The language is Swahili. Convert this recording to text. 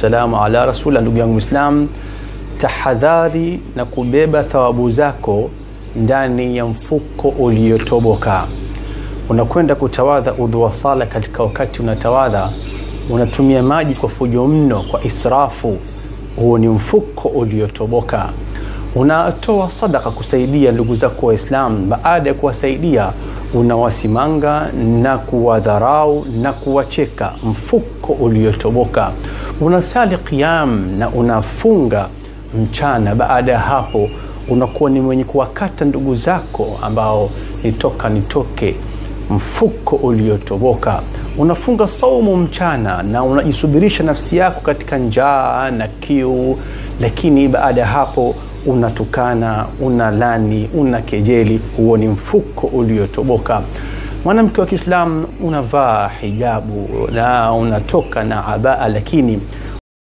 wassalamu ala rasulillah. Ndugu yangu Muislam, tahadhari na kubeba thawabu zako ndani ya mfuko uliotoboka. Unakwenda kutawadha udhu wa sala, katika wakati unatawadha unatumia maji kwa fujo mno, kwa israfu. Huo ni mfuko uliotoboka. Unatoa sadaka kusaidia ndugu zako Waislamu, baada ya kuwasaidia unawasimanga na kuwadharau na kuwacheka. Mfuko uliotoboka. Unasali qiyam na unafunga mchana. Baada ya hapo unakuwa ni mwenye kuwakata ndugu zako ambao nitoka nitoke. Mfuko uliotoboka. Unafunga saumu mchana na unajisubirisha nafsi yako katika njaa na kiu, lakini baada ya hapo unatukana, unalani, una kejeli. Huo ni mfuko uliotoboka. Mwanamke wa Kiislamu unavaa hijabu na unatoka na abaa, lakini